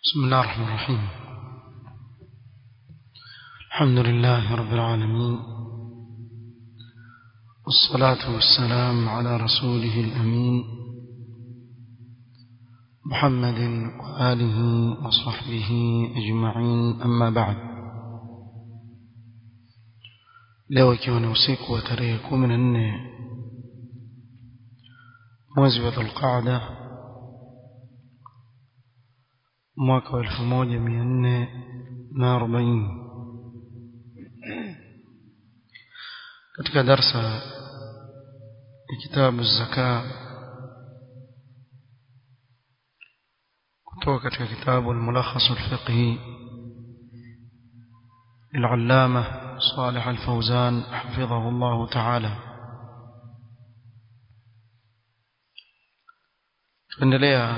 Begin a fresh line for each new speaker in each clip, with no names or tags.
بسم الله الرحمن الرحيم الحمد لله رب العالمين والصلاة والسلام على رسوله الأمين محمد وآله وصحبه أجمعين أما بعد leo ikiwa ni usiku wa tarehe kumi na nne mwezi wa dhulqaada mwaka wa elfu moja mia nne na arobaini katika darsa ya kitabu zaka kutoka katika kitabu الملخص الفقهي للعلامة صالح الفوزان حفظه الله تعالى tuendelea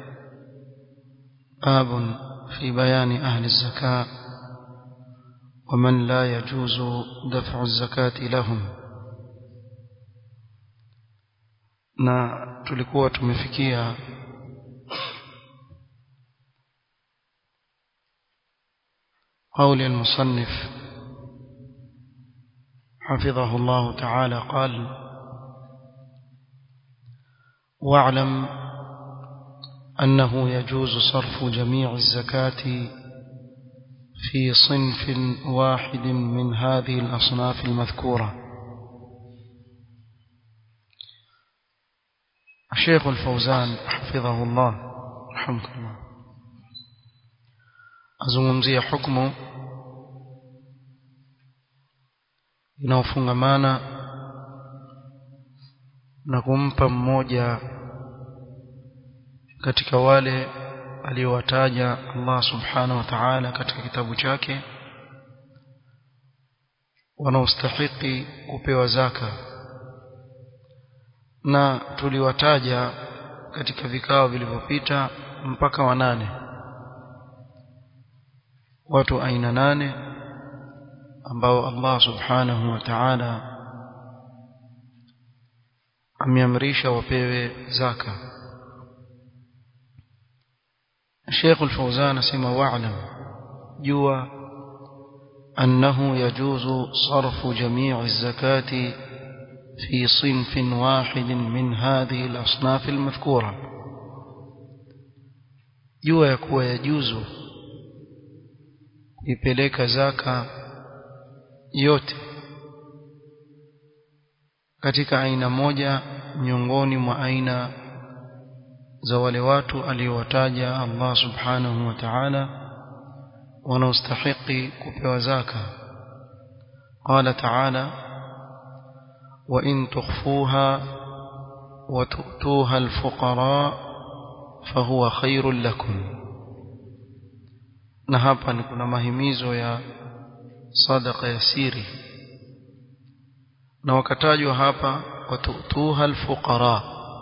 باب في بيان أهل الزكاة ومن لا يجوز دفع الزكاة لهم na tulikuwa tumefikia قول المصنف حفظه الله تعالى قال واعلم أنه يجوز صرف جميع الزكاة في صنف واحد من هذه الأصناف المذكورة الشيخ الفوزان حفظه الله رحمه الله azungumzia hukumu inaofungamana na kumpa mmoja katika wale aliowataja Allah subhanahu wa ta'ala katika kitabu chake wanaostahiki kupewa zaka na tuliwataja katika vikao vilivyopita mpaka wanane watu aina nane ambao Allah subhanahu wa ta'ala ameamrisha wapewe zaka الشيخ الفوزان سمى واعلم جوا أنه يجوز صرف جميع الزكاة في صنف واحد من هذه الأصناف المذكورة جوا يكوى يجوز ipeleka zaka yote katika aina moja miongoni mwa aina za wale watu aliowataja Allah subhanahu wa ta'ala wanaostahiki kupewa zaka qala ta'ala wa in tukhfuha wa tu'tuha al-fuqara fahuwa khairul lakum na hapa ni kuna mahimizo ya sadaqa ya siri na wakatajwa hapa wa tu'tuha al-fuqara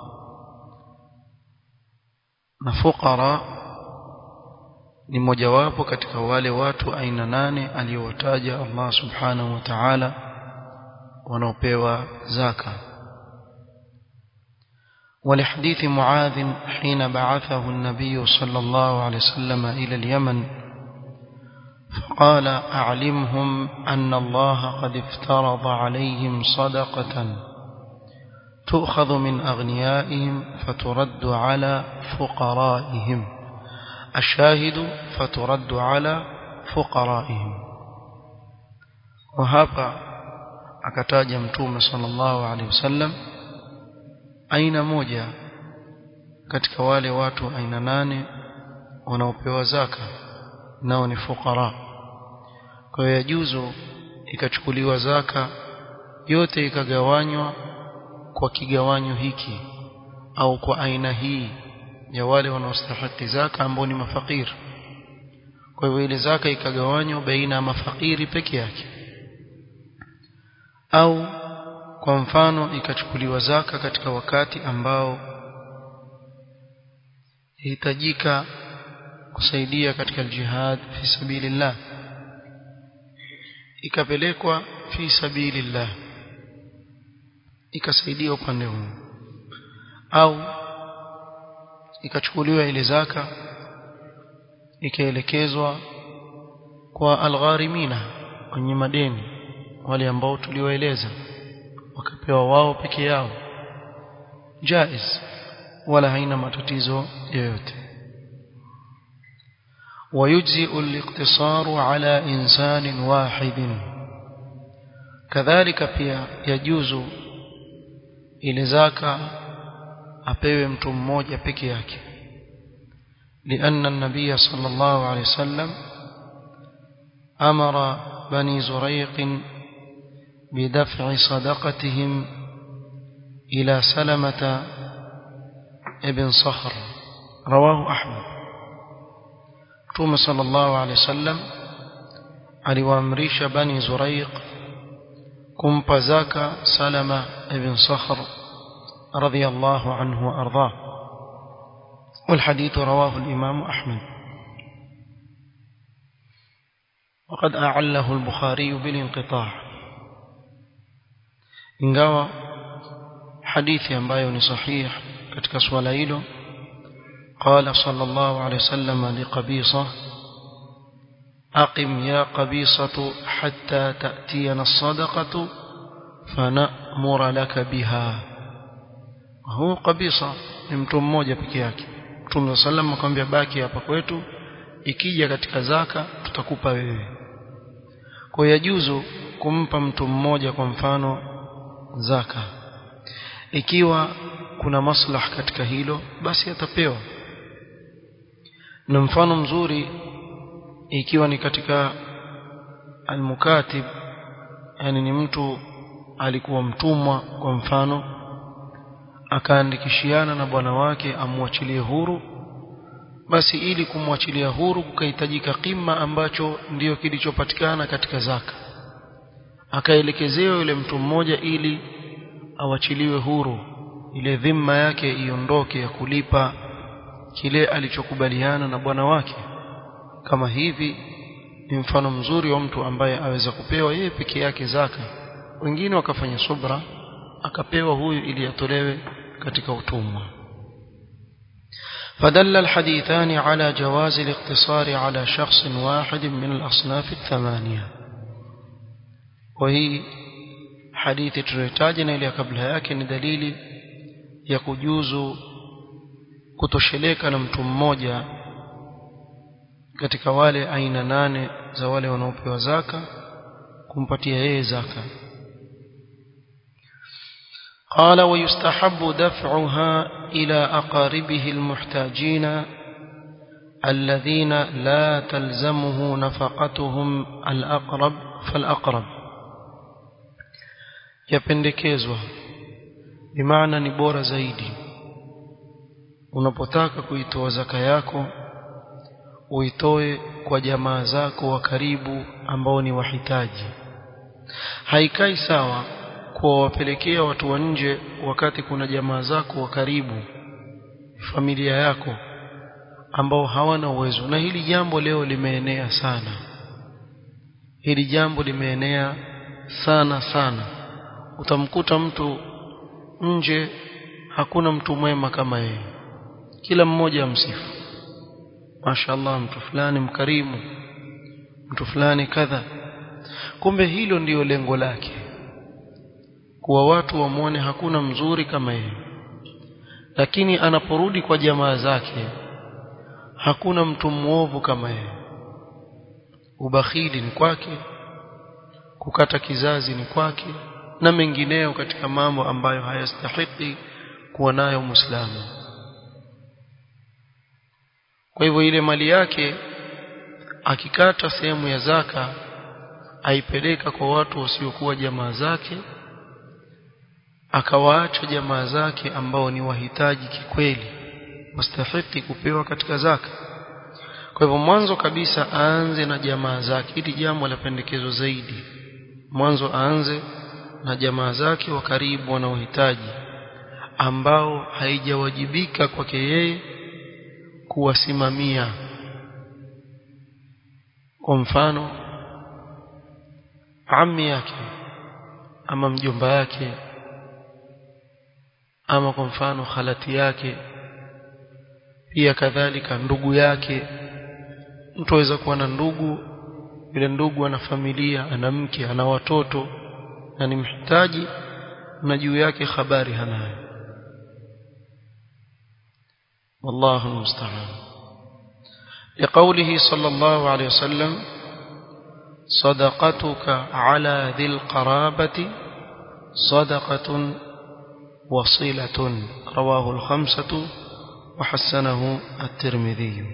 na fuqara ni mojawapo katika wale watu aina nane aliyowataja Allah subhanahu wa ta'ala wanaopewa zaka ولحديث معاذ حين بعثه النبي صلى الله عليه وسلم إلى اليمن فقال أعلمهم أن الله قد افترض عليهم صدقة تؤخذ من أغنيائهم فترد على فقرائهم الشاهد فترد على فقرائهم وهذا akataja mtume sallallahu alaihi wasallam aina moja katika wale watu aina nane wanaopewa zaka nao ni fukara kwa hiyo yajuzu ikachukuliwa zaka yote ikagawanywa kwa kigawanyo hiki au kwa aina hii ya wale wanaostahili zaka ambao ni mafakiri kwa hivyo ile zaka ikagawanywa baina ya mafakiri peke yake au kwa mfano ikachukuliwa zaka katika wakati ambao hitajika kusaidia katika jihad fi sabilillah ikapelekwa fi sabilillah ikasaidia upande huu au ikachukuliwa ile zaka ikaelekezwa kwa algharimina wenye madeni wale ambao tuliwaeleza wakapewa wao peke yao jaiz wala haina matatizo yoyote ويجزئ الاقتصار على إنسان واحد كذلك pia yajuzu ile zaka apewe mtu mmoja peke yake لأن النبي صلى الله عليه وسلم أمر بني زريق بدفع صدقتهم إلى سلمة ابن صخر رواه أحمد Mtume sallallahu alaihi wasallam aliwaamrisha bani Zuraiq kumpa zaka Salama ibn Sakhr radiyallahu anhu wa ardhah والحديث رواه الإمام أحمد وقد أعله البخاري بالانقطاع ingawa hadithi ambayo ni sahih katika swala hilo قال صلى الله عليه وسلم لقبيصة أقم يا قبيصة حتى تأتينا الصدقة فنأمر لك بها هو قبيصة ni mtu mmoja peke yake Mtume sallam akamwambia baki hapa kwetu ikija katika zaka tutakupa wewe kwa yajuzu kumpa mtu mmoja kwa mfano zaka ikiwa kuna maslah katika hilo basi atapewa na mfano mzuri ikiwa ni katika almukatib yani ni mtu alikuwa mtumwa kwa mfano akaandikishiana na bwana wake amwachilie huru basi ili kumwachilia huru kukahitajika kima ambacho ndiyo kilichopatikana katika zaka akaelekezewa yule mtu mmoja ili awachiliwe huru ile dhima yake iondoke ya kulipa kile alichokubaliana na bwana wake kama hivi ni mfano mzuri wa mtu ambaye aweza kupewa yeye peke yake zaka wengine wakafanya subra akapewa huyu ili atolewe katika utumwa فدل الحديثان على جواز الاقتصار على شخص واحد من الأصناف الثمانية وهي حديث تريتاجنا إلى قبلها لكن دليل يكجوز kutosheleka na mtu mmoja katika wale aina nane za wale wanaopewa zaka kumpatia yeye zaka قال ويستحب دفعها إلى أقاربه المحتاجين الذين لا تلزمه نفقتهم الأقرب فالأقرب يpendekezwa bimaana ni bora zaidi unapotaka kuitoa zaka yako uitoe kwa jamaa zako wa karibu ambao ni wahitaji haikai sawa kuwapelekea watu wa nje wakati kuna jamaa zako wa karibu familia yako ambao hawana uwezo na hili jambo leo limeenea sana hili jambo limeenea sana sana utamkuta mtu nje hakuna mtu mwema kama yeye kila mmoja amsifu mashallah mtu fulani mkarimu mtu fulani kadha kumbe hilo ndiyo lengo lake kuwa watu wamwone hakuna mzuri kama yeye lakini anaporudi kwa jamaa zake hakuna mtu mwovu kama yeye ubakhili ni kwake kukata kizazi ni kwake na mengineyo katika mambo ambayo hayastahiki kuwa nayo muislamu kwa hivyo ile mali yake akikata sehemu ya zaka aipeleka kwa watu wasiokuwa jamaa zake akawaacha jamaa zake ambao ni wahitaji kikweli wastahiki kupewa katika zaka kwa hivyo mwanzo kabisa aanze na jamaa zake hili jambo la pendekezo zaidi mwanzo aanze na jamaa zake wa karibu wanaohitaji ambao haijawajibika kwake yeye kuwasimamia kwa mfano ammi yake ama mjomba yake ama kwa mfano khalati yake pia kadhalika ndugu yake mtu aweza kuwa na ndugu yule ndugu ana familia ana mke ana watoto na ni mhitaji na juu yake habari hanayo والله المستعان لقوله صلى الله عليه وسلم صدقتك على ذي القرابة صدقة وصلة رواه الخمسة وحسنه الترمذي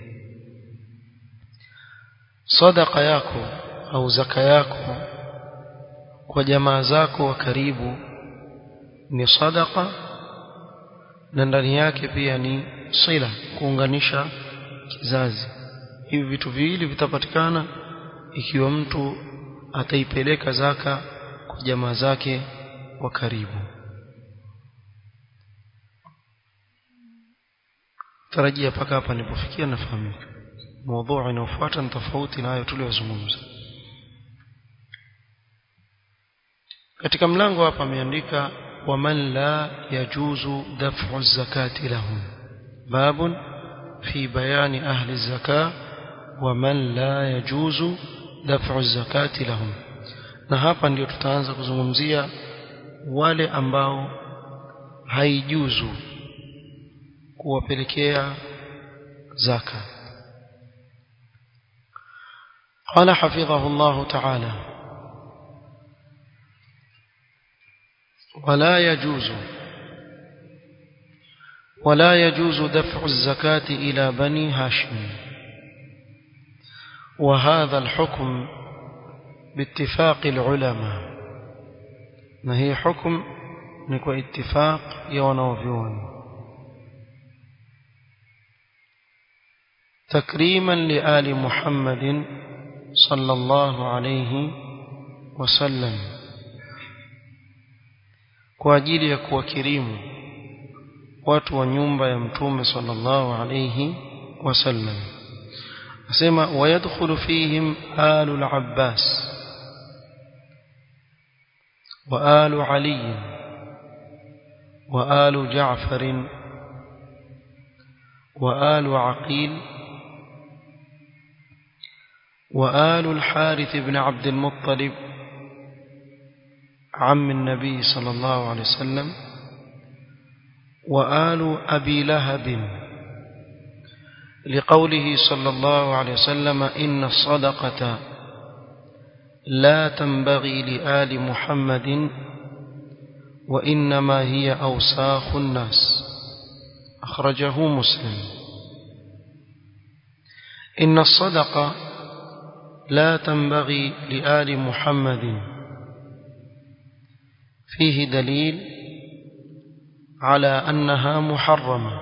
صدق yako au zaka yako kwa jamaa zako wa karibu ni sadaqa na ndani yake pia ni sila kuunganisha kizazi hivi vitu viwili vitapatikana ikiwa mtu ataipeleka zaka kwa jamaa zake wa karibu tarajia paka hapa nilipofikia nafahamika mada inayofuata ni tofauti na hayo tuliyozungumza katika mlango hapa ameandika waman la yajuzu daf'u zakati lahum babun fi bayani ahli zaka waman la yajuzu daf'u zakati lahum na hapa ndio tutaanza kuzungumzia wale ambao haijuzu kuwapelekea zaka قال حفظه الله تعالى ولا يجوز ولا يجوز دفع الزكاة إلى بني هاشم وهذا الحكم باتفاق العلماء ما هي حكم نكو اتفاق يونوفيون تكريما لآل محمد صلى الله عليه وسلم kwa ajili ya kuwakirimu watu wa nyumba ya mtume sallallahu alayhi wasallam asema wayadkhulu fihim alu al-abbas wa alu ali wa alu ja'far wa alu aqil وآل الحارث بن عبد المطلب عم النبي صلى الله عليه وسلم وآل أبي لهب لقوله صلى الله عليه وسلم إن الصدقة لا تنبغي لآل محمد وإنما هي أوساخ الناس أخرجه مسلم إن الصدقة لا تنبغي لآل محمد فيه دليل على أنها محرمة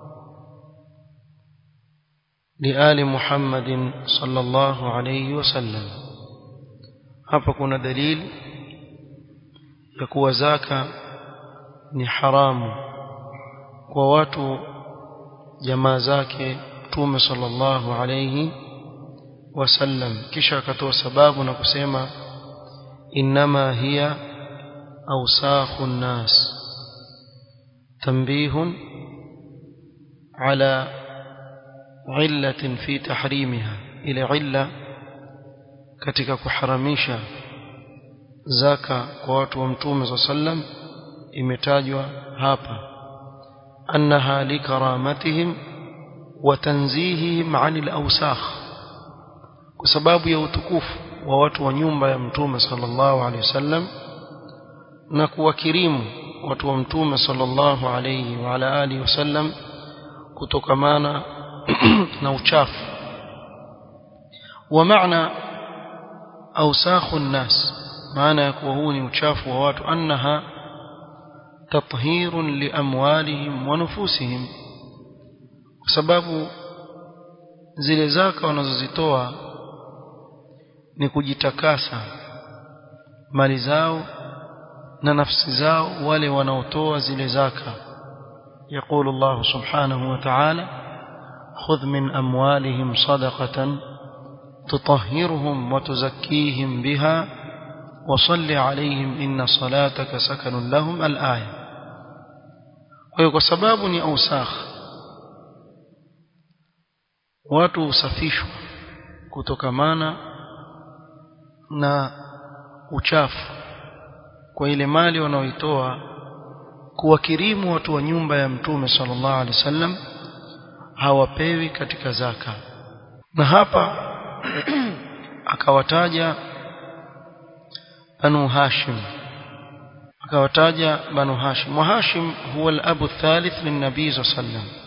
لآل محمد صلى الله عليه وسلم hapa kuna dalili ya kuwa zaka ni haramu kwa watu jamaa zake Mtume sallallahu alayhi wasallam kisha akatoa sababu na kusema inma hiya awsakhu nnas tanbihun ala illatin fi tahrimiha ile illa katika kuharamisha zaka kwa watu wa mtume sa sallam imetajwa hapa annaha likaramatihim wa tanzihihim anil awsakh kwa sababu ya utukufu wa watu wa nyumba ya mtume sallallahu alaihi wasallam na kuwakirimu watu wa mtume sallallahu alaihi wa ala alihi wasallam kutokamana na uchafu wa maana awsakhu nnas maana ya kuwa huu ni uchafu wa watu annaha tathhirun liamwalihim wa nufusihim kwa sababu zile zaka wanazozitoa ni kujitakasa mali zao na nafsi zao wale wanaotoa zile zaka يقول الله سبحانه وتعالى خذ من أموالهم صدقة تطهرهم وتزكيهم بها وصل عليهم إن صلاتك سكن لهم الآية ويقول سباب أوساخ watu husafishwa kutokamana na uchafu kwa ile mali wanaoitoa kuwakirimu watu wa nyumba ya mtume sallallahu alaihi wasallam hawapewi katika zaka na hapa akawataja banu hashim akawataja banu hashim wa hashim huwa al-abu thalith lin-nabii sallallahu alaihi wasallam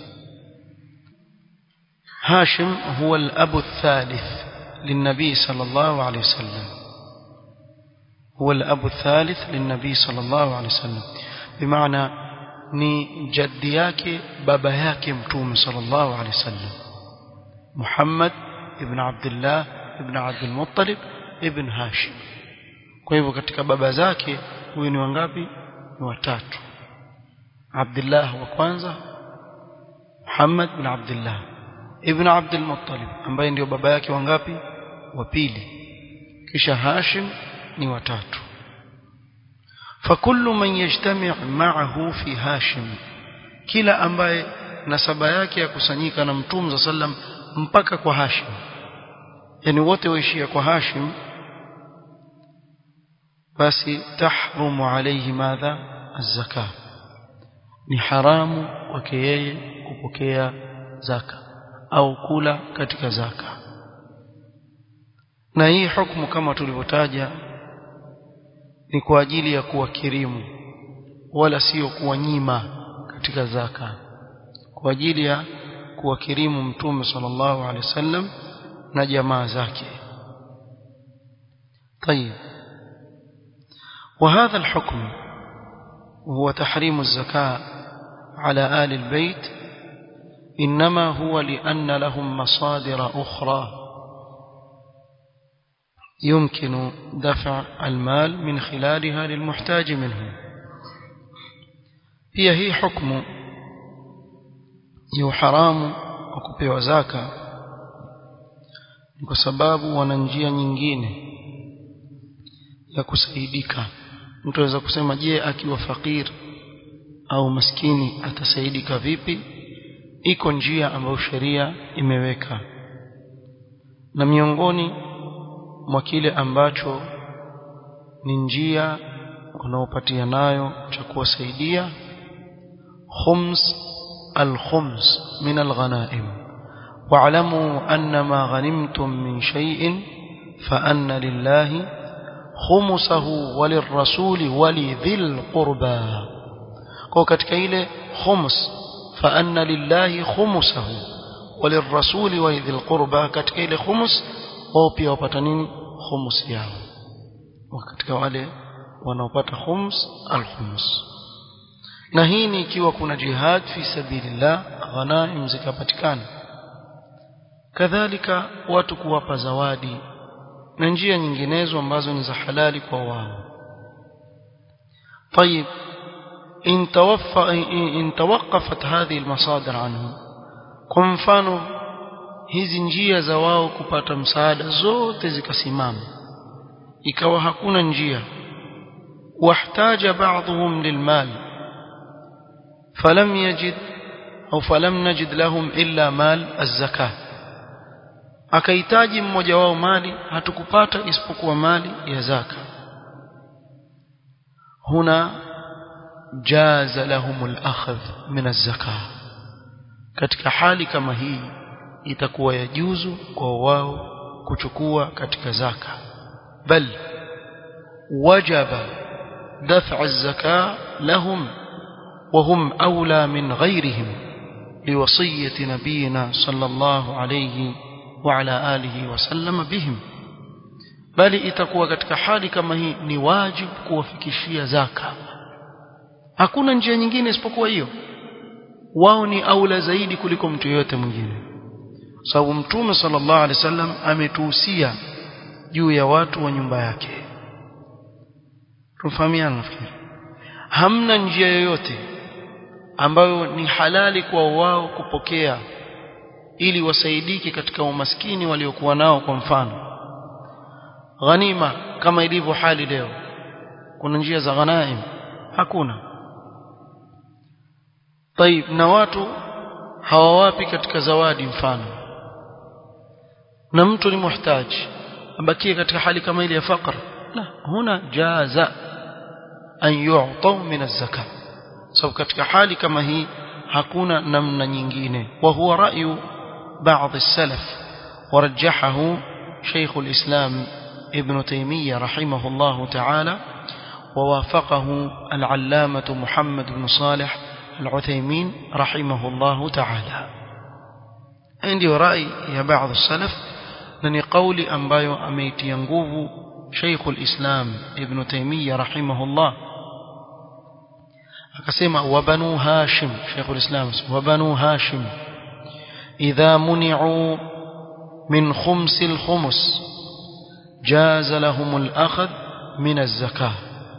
هاشم هو الأب الثالث للنبي صلى الله عليه وسلم هو الأب الثالث للنبي صلى الله عليه وسلم بمعنى ni jaddi yake baba yake mtume sallallahu alaihi wasallam Muhammad ibn Abdullah ibn Abdul Muttalib ibn Hashim kwa hivyo katika baba zake huyu ni wangapi ni watatu Abdullah wa kwanza Muhammad ibn Abdullah ibn Abdul Muttalib ambaye ndio baba yake wangapi wa pili kisha Hashim ni watatu فكل من يجتمع معه في هاشم kila ambaye nasaba yake yakusanyika na mtume za sallam mpaka kwa Hashim yani wote waishia kwa Hashim basi tahrumu alayhi madha az-zakah ni haramu kwake yeye kupokea zaka au kula katika zaka na hii hukumu kama tulivyotaja ni kwa ajili ya kuwakirimu wala sio kuwanyima katika zaka kwa ajili ya kuwakirimu mtume sallallahu alaihi wasallam na jamaa zake طيب وهذا الحكم وهو تحريم الزكاة على آل البيت إنما هو لأن لهم مصادر أخرى يمكن دفع المال من خلالها للمحتاج منه pia hii hukumu ya uharamu wa kupewa zaka ni kwa sababu wana njia nyingine ya kusaidika mtu anaweza kusema je akiwa fakir au maskini atasaidika vipi iko njia ambayo sheria imeweka na miongoni mwa kile ambacho ni njia unaopatia nayo cha kuwasaidia khums al-khums min al-ghanaim wa'lamu anna ma ghanimtum min shay'in fa anna lillahi khumsahu walirrasuli walidhil qurba kwa katika ile khums fa anna lillahi khumsahu walirrasuli walidhil qurba katika ile khums wao pia wapata nini khums yao katika wale wanaopata khums al-khums na hii ni ikiwa kuna jihad fi sabilillah ghanaim zikapatikana kadhalika watu kuwapa zawadi na njia nyinginezo ambazo ni za halali kwa wao طيب إن, توفى إن توقفت هذه المصادر عنهم kwa mfano hizi njia za wao kupata msaada zote zikasimama ikawa hakuna njia واحتاج بعضهم للمال فلم يجد أو فلم نجد لهم إلا مال الزكاة akahitaji mmoja wao mali hatukupata isipokuwa mali ya zaka huna jaza lahum al-akhdh min az-zakah katika hali kama hii itakuwa yajuzu kwa wao kuchukua katika zaka bal wajaba دفع الزكاة لهم وهم أولى من غيرهم لوصية نبينا صلى الله عليه وعلى آله وسلم بهم bali itakuwa katika hali kama hii ni wajibu kuwafikishia zaka hakuna njia nyingine isipokuwa hiyo wao ni aula zaidi kuliko mtu yeyote mwingine sababu mtume sallallahu alaihi wasallam ametuhusia juu ya watu wa nyumba yake tufahamiana nafikiri hamna njia yoyote ambayo ni halali kwa wao kupokea ili wasaidike katika umaskini waliokuwa nao kwa mfano ghanima kama ilivyo hali leo kuna njia za ghanaim hakuna طيب na watu hawawapi katika zawadi mfano na mtu ni muhtaji abakie katika hali kama ile ya faqr la huna jaza an yu'ta min az-zakah sababu katika hali kama hii hakuna namna nyingine wa huwa ra'yu ba'd as-salaf ورجحه شيخ الإسلام ابن تيمية رحمه الله تعالى ووافقه العلامة محمد بن صالح العثيمين رحمه الله تعالى عندي رأي يا بعض السلف لن قولي أنبايو أميت ينقوه شيخ الإسلام ابن تيمية رحمه الله akasema wabanu hashim sheikhul islam wabanu hashim idha muni'u min khumsi al-khums jaza lahum al-akhd min az-zakah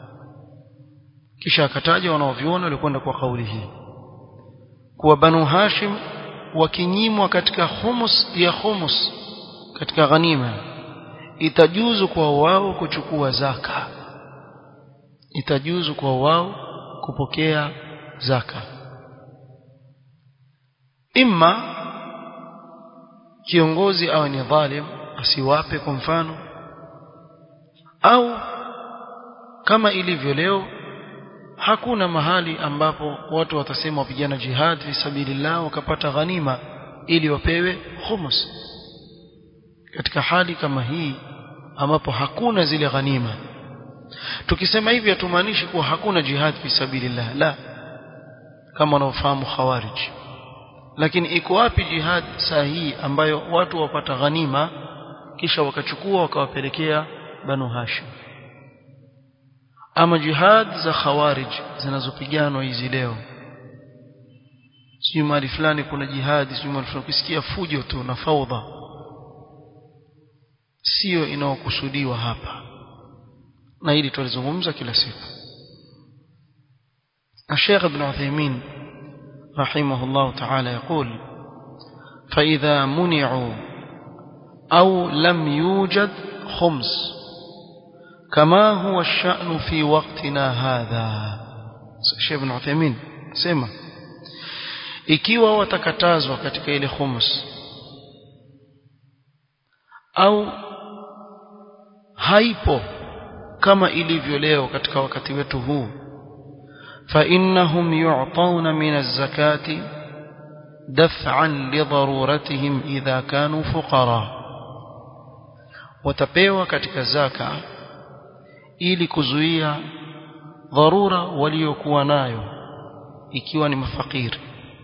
kisha akataja wanaoviona walikwenda kwa kauli hii kuwa banu hashim wakinyimwa katika humus ya humus katika ghanima itajuzu kwa wao kuchukua zaka itajuzu kwa wao kupokea zaka imma kiongozi awe ni dhalim asiwape kwa mfano au kama ilivyo leo hakuna mahali ambapo watu watasema wapigana jihad fi sabilillah wakapata ghanima ili wapewe khumus katika hali kama hii ambapo hakuna zile ghanima tukisema hivi hatumaanishi kuwa hakuna jihad fi sabilillah la kama wanaofahamu khawarij lakini iko wapi jihad sahihi ambayo watu wapata ghanima kisha wakachukua wakawapelekea banu hashim ama jihad za khawarij zinazopiganwa hizi leo sijui mahali fulani kuna jihadi sijui mahali fulani ukisikia fujo tu na faudha sio inaokusudiwa hapa na hili tulizungumza kila siku الشيخ ابن عثيمين رحمه الله تعالى يقول فإذا منعوا أو لم يوجد خمس كما هو الشأن في وقتنا هذا الشيخ ابن عثيمين سمع ikiwa watakatazwa katika ile khums au haipo kama ilivyo leo katika wakati wetu huu فإنهم يعطون من الزكاة دفعا لضرورتهم إذا كانوا فقراء watapewa katika zaka ili kuzuia dharura waliokuwa nayo ikiwa ni mafakiri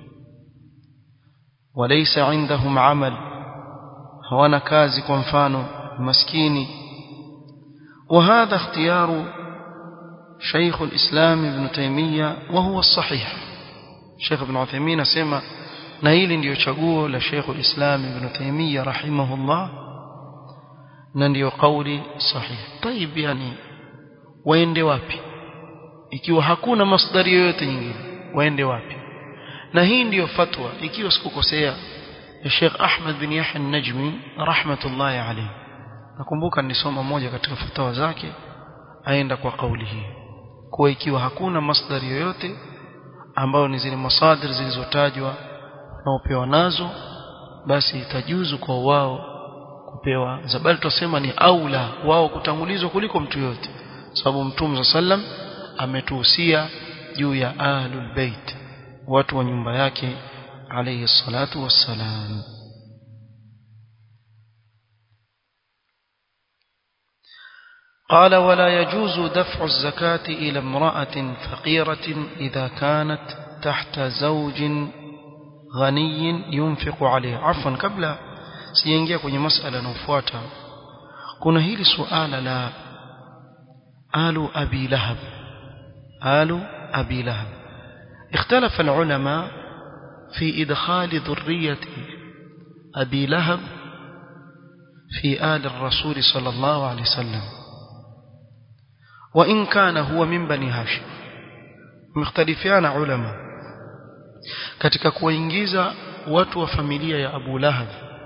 walaysa indahum amal hawana kazi kwa mfano maskini وهذا اختيار شيخ الإسلام ابن تيمية وهو الصحيح شيخ ابن عثيمين سمع نهيل ndio chaguo la Sheikh al-Islam Ibn Taymiyyah rahimahullah na ndio kauli sahihi طيب yani waende wapi ikiwa hakuna masdari yoyote nyingine waende wapi na hii ndiyo fatwa ikiwa sikukosea ya Sheikh Ahmad bin Yahya an-Najmi rahmatullahi alayhi nakumbuka nisoma moja katika fatwa zake aenda kwa kauli hii kuwa ikiwa hakuna masdari yoyote ambayo ni zile masadir zilizotajwa na upewa nazo basi itajuzu kwa wao kupewa zabali tusema ni aula wao kutangulizwa kuliko mtu yote sababu mtume sallam ametuhusia juu ya ahlul bait watu wa nyumba yake alayhi salatu wassalam قال ولا يجوز دفع الزكاة إلى امرأة فقيرة إذا كانت تحت زوج غني ينفق عليه عفوا قبل سينجي kwenye masala inayofuata kuna hili suala la alu abi lahab alu abi lahab اختلف العلماء في إدخال ذرية أبي لهب في آل الرسول صلى الله عليه وسلم وإن كان هو من بني هاشم مختلفان علماء katika kuwaingiza watu wa familia ya Abu Lahab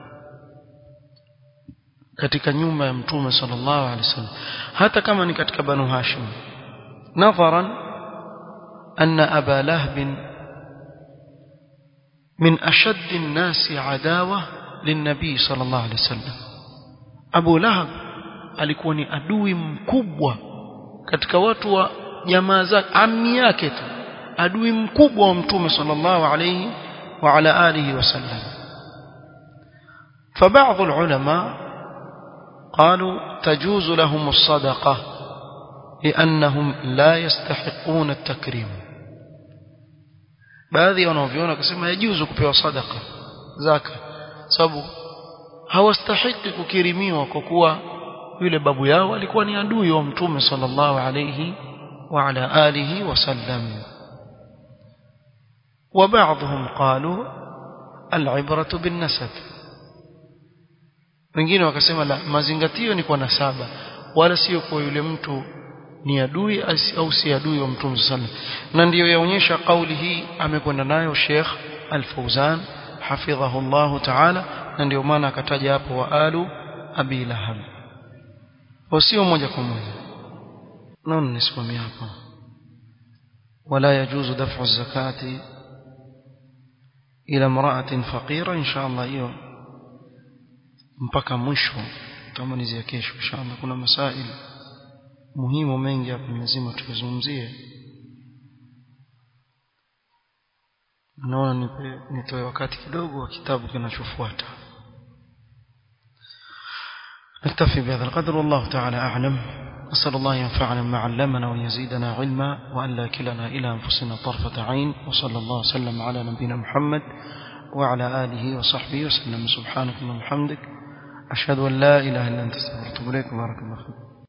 katika nyumba ya Mtume sallallahu alaihi wasallam hata kama ni katika Banu Hashim nadharan anna Aba Lahab min ashadd an-nas adawa lin-nabi sallallahu alaihi wasallam Abu Lahab alikuwa ni adui mkubwa katika watu wa jamaa zake ammi yake tu adui mkubwa wa mtume sallallahu alayhi wa ala alihi wasallam فبعض العلماء قالوا تجوز لهم الصدقة لأنهم لا يستحقون التكريم baadhi wanaoviona wakasema yajuzu kupewa sadaka zaka sababu hawastahiki kukirimiwa kwa kuwa yule babu yao alikuwa ni adui wa mtume sallallahu alayhi wa ala alihi wasallam وبعضهم قالوا العبرة بالنسب wengine wakasema la mazingatio ni kwa nasaba wala sio kwa yule mtu ni adui au si adui wa mtume sallallahu na ndiyo yaonyesha kauli hii amekwenda nayo Sheikh Al-Fauzan hafidhahu Allah Ta'ala na ndio maana akataja hapo wa alu Abi Lahab wasio moja kwa moja naona nisimamia hapo ولا يجوز دفع الزكاة إلى امرأة فقيرة إن شاء الله hiyo mpaka mwisho tutamalizia kesho inshallah kuna masaili muhimu mengi hapa lazima tuyazungumzie naona nipe nitoe wakati kidogo wa kitabu kinachofuata نكتفي بهذا القدر والله تعالى أعلم أسأل الله ينفعنا ما علمنا ويزيدنا علما وأن لا كلنا إلى أنفسنا طرفة عين وصلى الله وسلم على نبينا محمد وعلى آله وصحبه وسلم سبحانك اللهم وبحمدك أشهد أن لا إله إلا أنت استغفرك وأتوب إليك بارك الله فيك